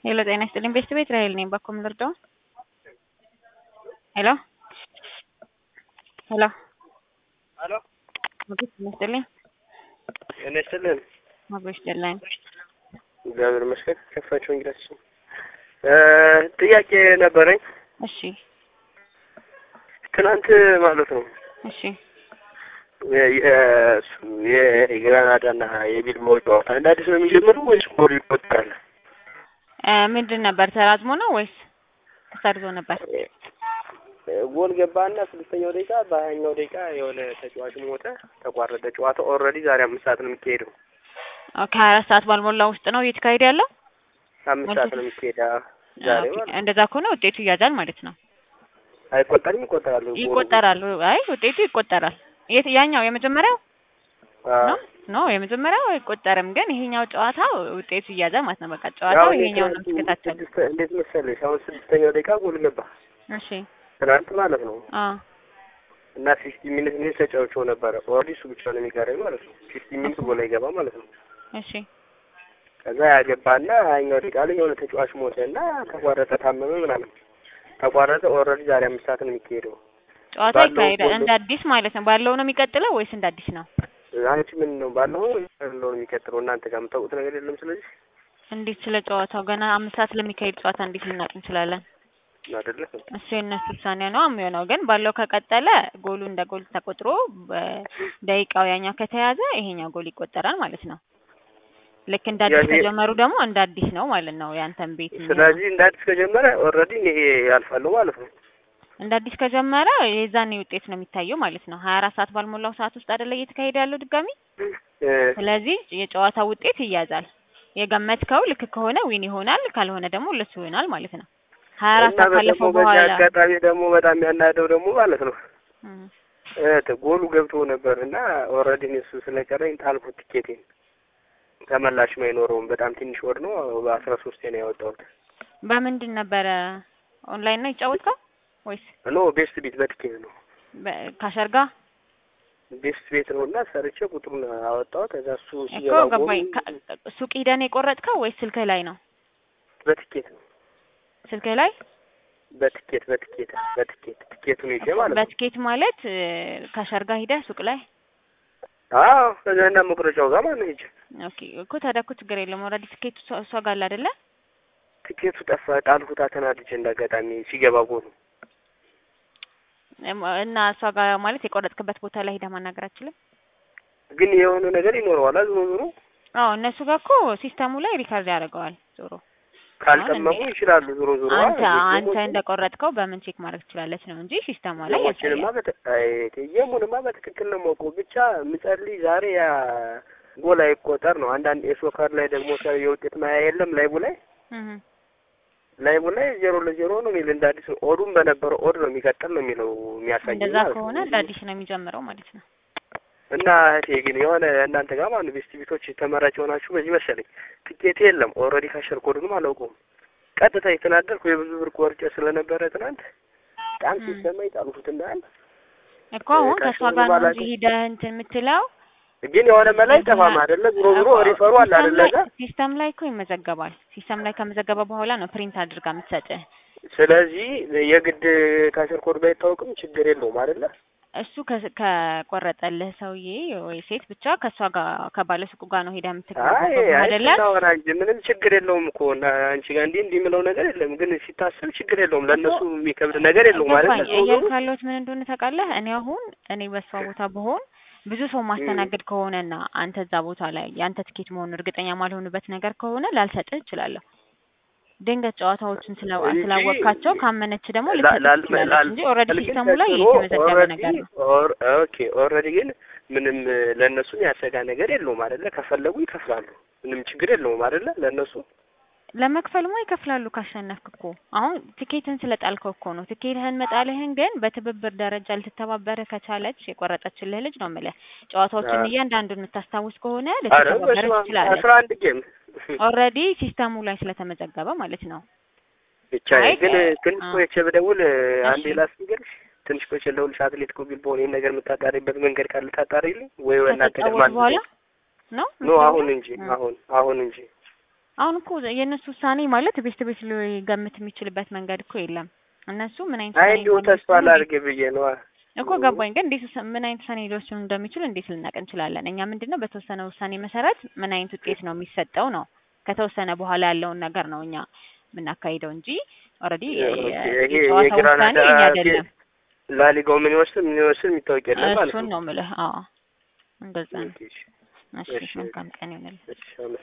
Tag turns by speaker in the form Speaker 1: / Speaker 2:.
Speaker 1: ሄሎ ጤና ይስጥልኝ ቤስት ቤት ራሄል ነኝ። በኩል ልርዳው? ሄሎ ሄሎ
Speaker 2: ሄሎ
Speaker 1: ሞገስ ጤና ይስጥልኝ።
Speaker 2: ጤና ይስጥልን።
Speaker 1: ሞገስ ደላኝ
Speaker 2: እግዚአብሔር ይመስገን። ከፋቸው እንግዳችን ጥያቄ ነበረኝ።
Speaker 1: እሺ
Speaker 2: ትናንት ማለት ነው
Speaker 1: እሺ
Speaker 2: የግራናዳና የቢልባኦ ጨዋታ እንደ አዲስ ነው የሚጀምረው ወይስ ጎል ይቆጠራል?
Speaker 1: እ ምንድን ነበር ተራዝሞ ነው ወይስ ተሰርዞ ነበር?
Speaker 2: ጎል ገባና ስድስተኛው ደቂቃ በሀያኛው ደቂቃ የሆነ ተጫዋች ሞተ፣ ተቋረጠ ጨዋታ። ኦልሬዲ ዛሬ አምስት ሰዓት ነው የሚካሄደው።
Speaker 1: ከሀያ አራት ሰዓት ባልሞላ ውስጥ ነው እየተካሄደ ያለው።
Speaker 2: አምስት ሰዓት ነው የሚካሄዳ ዛሬ
Speaker 1: ኦኬ፣
Speaker 2: ማለት ነው።
Speaker 1: እንደዛ ከሆነ ውጤቱ ይያዛል ማለት ነው።
Speaker 2: አይቆጠርም? ይቆጠራሉ። ጎሉ።
Speaker 1: ይቆጠራል። አይ ውጤቱ ይቆጠራል። የት ያኛው የመጀመሪያው
Speaker 2: አዎ።
Speaker 1: ነው ኖ የመጀመሪያው አይቆጠርም፣ ግን ይሄኛው ጨዋታ ውጤቱ ይያዛል ማለት ነው። በቃ ጨዋታው
Speaker 2: አሁን
Speaker 1: ይሄኛው ነው
Speaker 2: የትናንቱ
Speaker 1: የምትከታተሉ።
Speaker 2: ስድስት- እንዴት መሰለሽ አሁን ስድስተኛው ደቂቃ ጎል ገባ
Speaker 1: እሺ
Speaker 2: ትናንት ማለት ነው
Speaker 1: አ
Speaker 2: እና ፊፍቲ ሚኒት እኔ ተጫውቼው ነበረ። ኦልሬዲ እሱ ብቻ ነው የሚቀረኝ ማለት ነው። ፊፍቲ ሚኒት ጎል አይገባ ማለት ነው።
Speaker 1: እሺ
Speaker 2: ከዛ ያገባና ሀያኛው ደቂቃ ላይ የሆነ ተጫዋች ሞተ እና ተቋረጠ፣ ታመመ ምናምን ተቋረጠ። ኦልሬዲ ዛሬ አምስት ሰዓት ነው የሚካሄደው።
Speaker 1: ጨዋታ
Speaker 2: ባለው
Speaker 1: ይካሄዳል
Speaker 2: ጎል-
Speaker 1: እንደ አዲስ ማለት ነው። ባለው ነው የሚቀጥለው ወይስ እንደ አዲስ ነው?
Speaker 2: አንቺ ምን ነው ባለው ያለው ነው የሚቀጥለው? እናንተ ጋር የምታውቁት ነገር የለም። ስለዚህ
Speaker 1: እንዴት ስለ ጨዋታው ገና አምስት ሰዓት ለሚካሄድ ጨዋታ እንዴት ልናውቅ እንችላለን?
Speaker 2: አይደለ
Speaker 1: እሱ የእነሱ ውሳኔ ነው የሚሆነው። ግን ባለው ከቀጠለ ጎሉ እንደ ጎል ተቆጥሮ በደቂቃው ያኛው ከተያዘ ይሄኛው ጎል ይቆጠራል ማለት ነው። ልክ እንደ አዲስ
Speaker 2: ያኔ-
Speaker 1: ከጀመሩ ደግሞ እንደ አዲስ ነው ማለት ነው። ያንተን ቤት የሚሆነው።
Speaker 2: ስለዚህ እንደ አዲስ ከጀመረ ኦልሬዲ ይሄ ያልፋለሁ ማለት ነው።
Speaker 1: እንደ አዲስ ከጀመረ የዛኔ ውጤት ነው የሚታየው ማለት ነው። ሀያ አራት ሰዓት ባልሞላው ሰዓት ውስጥ አይደለ እየተካሄደ ያለው ድጋሚ።
Speaker 2: እ
Speaker 1: ስለዚህ የጨዋታ ውጤት ይያዛል። የገመትከው ልክ ከሆነ ዊን ይሆናል፣ ካልሆነ ደግሞ ለሱ ይሆናል ማለት ነው። ሀያ አራት
Speaker 2: እና
Speaker 1: ሰዓት
Speaker 2: ደግሞ
Speaker 1: ካለፈው
Speaker 2: በዚህ
Speaker 1: በኋላ
Speaker 2: አጋጣሚ ደግሞ በጣም ያናደው ደግሞ ማለት ነው
Speaker 1: እም፣
Speaker 2: እ ጎሉ ገብቶ ነበር እና ኦልሬዲ እሱ ስለቀረኝ ጣልኩት ቲኬቴን። ተመላሽም አይኖረውም። በጣም ትንሽ ወድ ነው። በአስራ ሶስቴ ነው ያወጣሁት።
Speaker 1: በምንድን ነበረ ኦንላይን ነው የጫወትከው ወይስ
Speaker 2: ኖ ቤስት ቤት በትኬት ነው
Speaker 1: ካሸርጋ?
Speaker 2: ቤስት ቤት ነው እና ሰርቼ ቁጥሩን አወጣሁት። ከዛ እሱ
Speaker 1: እኮ
Speaker 2: ሲገባ
Speaker 1: ገባኝ።
Speaker 2: ጎሉ
Speaker 1: ካ- ሱቅ ሂደህ ነው የቆረጥከው ወይስ ስልክህ ላይ ነው?
Speaker 2: በትኬት ነው
Speaker 1: ስልክህ ላይ
Speaker 2: በትኬት በትኬት በትኬት ትኬቱን ይዤ ማለት ነው።
Speaker 1: በትኬት ማለት እ፣ ካሸርጋ ሂደህ ሱቅ ላይ
Speaker 2: አዎ ከዛና መቁረጫው ጋር ማለት ነው ሂጅ
Speaker 1: ኦኬ እኮ ታዲያ እኮ ችግር የለም። ኦልሬዲ ትኬቱ እሷ- እሷ ጋር አለ አይደለ?
Speaker 2: ትኬቱ ጠፋ። ጣልኩት ተናድጄ እንዳጋጣሚ ሲገባ ጎሉ
Speaker 1: እም፣ እና እሷ ጋር ማለት የቆረጥክበት ቦታ ላይ ሂደህ ማናገር አትችልም?
Speaker 2: ግን የሆነ ነገር ይኖረዋል። ዞሮ ዞሮ
Speaker 1: አዎ እነሱ ጋር እኮ ሲስተሙ ላይ ሪካርድ ያደርገዋል ዞሮ
Speaker 2: ካልጠመሙ ይችላሉ። ዞሮ ዞሮ
Speaker 1: አንተ አንተ እንደቆረጥከው በምን ቼክ ማድረግ ትችላለች ነው እንጂ ሲስተሟ ላይ
Speaker 2: የሞችንማ
Speaker 1: ያሳያል።
Speaker 2: በተ አይ የሙንማ በትክክል ነው የማውቀው። ብቻ ምጸልይ ዛሬ ያ ጎል አይቆጠር ነው። አንዳንድ የሶከር ላይ ደግሞ ሰ- የውጤት ማያ የለም ላይቡ ላይ
Speaker 1: እህ
Speaker 2: ላይቡ ላይ ዜሮ ለዜሮ ነው የሚል እንደ አዲስ ነው። ኦዱም በነበረው ኦድ ነው የሚቀጥል ነው የሚለው የሚያሳይ
Speaker 1: እንደዛ
Speaker 2: ማለት ነው።
Speaker 1: ከሆነ እንደ አዲስ ነው የሚጀምረው ማለት ነው።
Speaker 2: እና እህቴ ግን የሆነ እናንተ ጋር ማለት ቤስት ቤቶች ተመራጭ የሆናችሁ በዚህ መሰለኝ ትኬት የለም። ኦልሬዲ ካሸር ኮዱንም አላውቀውም። ቀጥታ የተናደርኩ የብዙ ብር ቆርጬ ስለነበረ ትናንት በጣም
Speaker 1: ም።
Speaker 2: ሲሰማኝ ጣልኩት እንዳል
Speaker 1: እኮ አሁን ከእሷ
Speaker 2: ካሸሩ
Speaker 1: ጋር ነው
Speaker 2: ባላውቅም
Speaker 1: እንጂ ሂደህ እንትን የምትለው
Speaker 2: ግን የሆነ መላ አይጠፋም አይደለ? ዞሮ ዞሮ
Speaker 1: እኮ
Speaker 2: ሪፈሩ አለ
Speaker 1: ሲስተም
Speaker 2: አይደለ?
Speaker 1: ላይ-
Speaker 2: እዛ
Speaker 1: ሲስተም ላይ እኮ ይመዘገባል። ሲስተም ላይ ከመዘገበ በኋላ ነው ፕሪንት አድርጋ የምትሰጥህ።
Speaker 2: ስለዚህ የግድ ካሸር ኮድ ባይታወቅም ችግር የለውም አይደለ?
Speaker 1: እሱ ከ- ከቆረጠልህ ሰውዬ ወይ ሴት ብቻ ከእሷ ጋር ከባለሱቁ ጋር ነው ሄዳ
Speaker 2: አይ
Speaker 1: የምትግባባው
Speaker 2: አይ
Speaker 1: አይደለ?
Speaker 2: ስናወራ እንጂ ምንም ችግር የለውም እኮ እና አንቺ ጋር እንዲህ እንዲህ የምለው ነገር የለም። ግን ሲታሰብ ችግር የለውም። ለእነሱ የሚከብድ ነገር የለውም አይደለ?
Speaker 1: ገባኝ።
Speaker 2: ዞሮ ዞሮ
Speaker 1: እያልኩ ያለሁት ምን እንደሆነ ታውቃለህ? እኔ አሁን እኔ በሷ ቦታ ብሆን ብዙ ሰው ማስተናገድ ከሆነና አንተ እዛ ቦታ ላይ የአንተ ትኬት መሆኑን እርግጠኛ ማልሆንበት ነገር ከሆነ ላልሰጥህ እችላለሁ። ድንገት ጨዋታዎችን ስላ-
Speaker 2: እንጂ
Speaker 1: ስላወቅካቸው ካመነች ደግሞ
Speaker 2: ላ-
Speaker 1: ልትሰጥህ
Speaker 2: ላል-
Speaker 1: ትችላለች
Speaker 2: ላል-
Speaker 1: እንጂ ኦልሬዲ
Speaker 2: ግን
Speaker 1: ሲስተሙ ላይ
Speaker 2: ተጽዕኖ
Speaker 1: የተመዘገበ
Speaker 2: ኦልሬዲ
Speaker 1: ነገር ነው።
Speaker 2: ኦር- ኦኬ ኦልሬዲ ግን ምንም ለእነሱ ያሰጋ ነገር የለውም አይደለ? ከፈለጉ ይከፍላሉ። ምንም ችግር የለውም አይደለ? ለእነሱ
Speaker 1: ለመክፈልማ ይከፍላሉ ካሸነፍክ እኮ። አሁን ትኬትን ስለጣልከው እኮ ነው። ትኬትህን መጣልህን ግን በትብብር ደረጃ ልትተባበርህ ከቻለች የቆረጠችልህ ልጅ ነው የምልህ። ጨዋታዎችን
Speaker 2: አዎ።
Speaker 1: እያንዳንዱን የምታስታውስ ከሆነ
Speaker 2: አረ
Speaker 1: ልትተባበርህ
Speaker 2: በስመ አብ
Speaker 1: ትችላለች።
Speaker 2: አስራ አንድ ጌም
Speaker 1: ኦልሬዲ ሲስተሙ ላይ ስለተመዘገበ ማለት ነው።
Speaker 2: ብቻ
Speaker 1: አይ
Speaker 2: ግን
Speaker 1: እ-
Speaker 2: ትንሽ
Speaker 1: አ-
Speaker 2: ቆይቼ ብደውል አንዴ
Speaker 1: እሺ።
Speaker 2: ላስገርሽ ትንሽ ቆይቼ ልደውልሽ አትሌቲኮ ቢልባኦን ይሄን ነገር የምታጣሪበት መንገድ ካለ ታጣሪልኝ ወይ እናንተ
Speaker 1: ከተጫወቱ
Speaker 2: ደግሞ
Speaker 1: በኋላ ነው
Speaker 2: ኖ አሁን እንጂ
Speaker 1: እ።
Speaker 2: አሁን አሁን እንጂ
Speaker 1: አሁን እኮ የእነሱ ውሳኔ ማለት ቤት ቤት ሊገምት የሚችልበት መንገድ እኮ የለም። እነሱ ምን አይነት
Speaker 2: አይ
Speaker 1: ውሳኔ
Speaker 2: እንዲሁ ተስፋ
Speaker 1: እንደሚወስኑ
Speaker 2: ላድርግ ብዬ ነዋ።
Speaker 1: እኮ ገባኝ። ግን እንዴት ውሳ- ምን አይነት ውሳኔ ሊወስኑ እንደሚችሉ እንዴት ልናቅ እንችላለን? እኛ ምንድነው በተወሰነ ውሳኔ መሰረት ምን አይነት ውጤት ነው የሚሰጠው ነው ከተወሰነ በኋላ ያለውን ነገር ነው እኛ የምናካሂደው እንጂ ኦልሬዲ
Speaker 2: ይሄ
Speaker 1: የጨዋታ ውሳኔ
Speaker 2: የግራናዳ
Speaker 1: እኛ አይደለም።
Speaker 2: ላሊጋው ምን ይወስድ ምን ይወስድ የሚታወቅ የለም ማለት
Speaker 1: እሱን
Speaker 2: ነው።
Speaker 1: ነው የምልህ። አዎ እንደዛ ነው።
Speaker 2: ኦኬ፣ እሺ፣
Speaker 1: እሺ
Speaker 2: እሺ።
Speaker 1: መልካም ቀን ይሁንልህ።
Speaker 2: እሺ፣ አመሰግናለሁ።